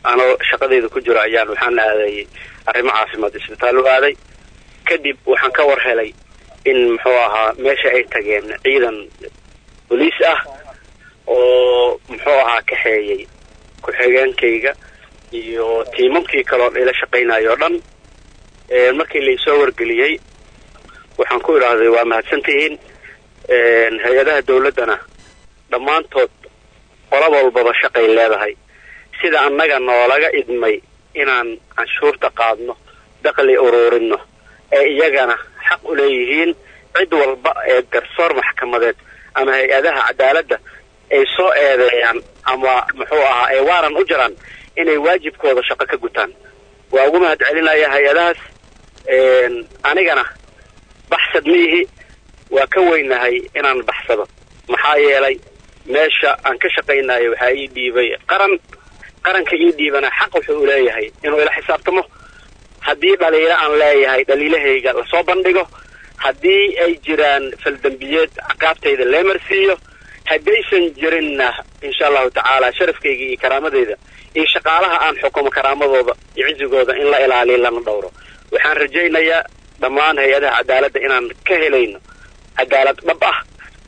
anoo shaqadeyda ku jiro ayaan waxaan aaday arrimo caafimaad isbitaal u aaday kadib waxaan ka war helay in muxuu ahaa meesha ay tageen ciidan boliis ah oo muxuu ahaa kaxeeyey ku-xigeenkayga iyo tiimamkii kaloon ila shaqaynayo o dhan markii laisoo wargeliyey waxaan ku idhaahday waa mahadsantihiin hay-adaha dawladdana dhammaantood qolab walbaba shaqay leedahay sida annaga noolaga idmay inaan canshuurta qaadno daqli uruurino ee iyagana xaq u leeyihiin cid walba ee garsoor maxkamadeed ama hay-adaha cadaaladda ay soo eedeeyaan ama muxuu ahaa ay waaran u jiraan inay waajibkooda shaqo ka gutaan waa ugu mahad celinaya hay-adahaas anigana baxsad miihi waa ka weynahay inaan baxsado maxaa yeelay meesha aan ka shaqaynayo waxaa ii dhiibay qaran qaranka ii dhiibana xaq wuxuu u leeyahay inuu ila xisaabtamo haddii dhaliilo aan leeyahay dhaliilahayga lasoo bandhigo haddii ay jiraan faldembiyeed caqaabtayda leemarsiiyo haddaysan jirinna insha allahu tacaala sharafkayga iyo karaamadeyda iyo shaqaalaha aan xukumo karaamadooda iyo cizigooda in la ilaaliyo lana dhowro waxaan rajaynayaa dhammaan hay-adaha cadaaladda inaan ka helayno cadaalad dhab ah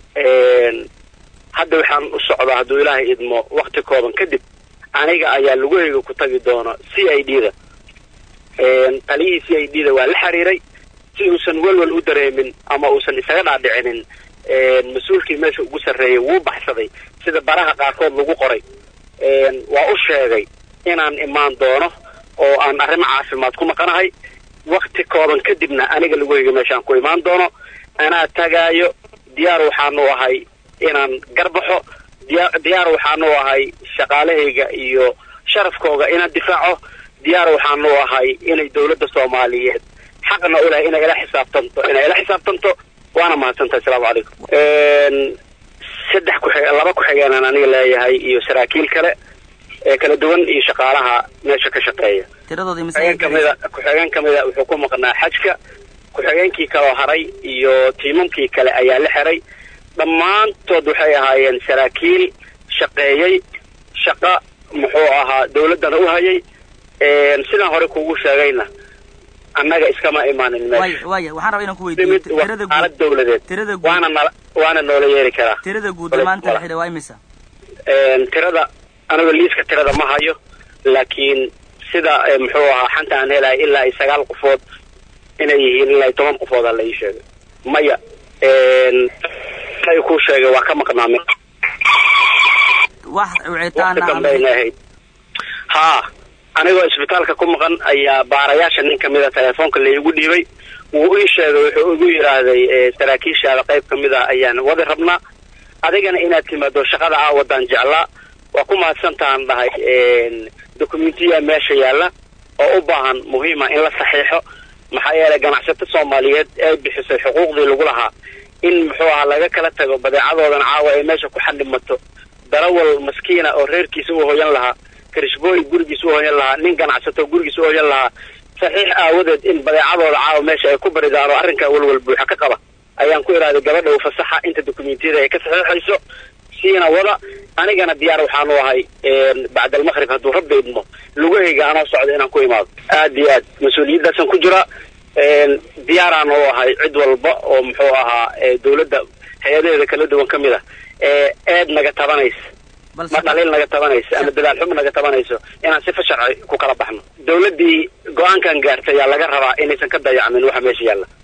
hadda waxaan u socdaa hadduu ilaahay idmo wakti kooban kadib aniga ayaa lugahayga ku tagi doona c i d da taliyihii c i d da waa la xiriiray si uusan welwel u dareemin ama uusan isaga dhaadhicinin mas-uulkii meesha ugu sarreeyay wuu baxsaday sida baraha qaarkood lagu qoray waa u sheegay inaan imaan doono oo aan arrimo caafimaad ku maqanahay wakti kooban kadibna aniga lugahayga meeshaan ku imaan doono anaa tagaayo diyaar waxaanu ahay inaan garbaxo diya diyaar waxaanu ahay shaqaalahayga iyo sharafkooga inaan difaaco diyaar waxaanu ahay inay dawladda soomaaliyeed xaqna u leh inay ila xisaabtanto inay ila xisaabtanto waana mahadsantahay asalaamu calaykum saddex ku laba ku-xigeenaan aniga leeyahay iyo saraakiil kale ee kala duwan iyo shaqaalaha meesha ka shaqeeya ku-xigeen kamida ku-xigeen kamida wuxuu ku maqnaa xajka ku-xigeenkii kaloo haray iyo tiimamkii kale ayaa la xiray dhammaantood waxay ahaayeen saraakiil shaqeeyey shaqa muxuu ahaa dawladdana u hayay sidaan hore kugu sheegayna annaga iskama imaanin meesha waya waxaan rabaa inaan ku weydiiyo tirada aalad dawladeed tirada guud waana nala waana noola yeeri karaa tirada guud maanta la xidhay waa imisa tirada aniga liiska tirada ma hayo laakiin sida muxuu ahaa xanta aan helahay ilaa iyo sagaal qofood inay yihiin ilaa iyo toban qofooda la ii sheegay maya ay ku sheegay waa ka maqnaame wax wicitaana waqti dambayna ahayd haa anigoo isbitaalka ku maqan ayaa baarayaasha nin kamida telefoonka laigu dhiibay wuu ii sheegay wuxuu igu yidhaahday saraakiishaada qayb kamid ah ayaan wadi rabnaa adigana inaad timaado shaqada aa wadaan jeclaa waa ku mahadsantahan dhahay documentiya meesha yaalla oo u baahan muhiima in la saxiixo maxaa yeelay ganacsato soomaaliyeed ee bixisay xuquuqdii lagu lahaa in muxuu ahaa laga kala tago badeecadoodan caawa ay meesha ku xadhimato darawal maskiina oo reerkiisa u hoyan lahaa karishbooy gurigiisa u hoyan lahaa nin ganacsato gurigiisa u hoyan lahaa saxiix aawadeed in badeecadooda caawa meesha ay ku baridaan oo arrinkaa welwel buuxa ka qaba ayaan ku idhahday gabadha u fasaxa inta dokumentiyada ay ka saxiixayso siina wada anigana diyaar waxaanu ahay bacdalmaqrib hadduu rabbi idmo lugahayga anoo socda inaan ku imaado aada iyo aad mas-uuliyaddaasaan ku jira diyaaraan u ahay cid walba oo muxuu ahaa dawladda hay-adaheeda kala duwan ka mid ah ee eed naga tabanaysa ma dhaliil naga tabanaysa ama dadaal xum naga tabanayso inaan sifa sharci ku kala baxno dawladdii go-aankan gaartay ayaa laga rabaa inaysan ka dayacmin waxa meesha yaalla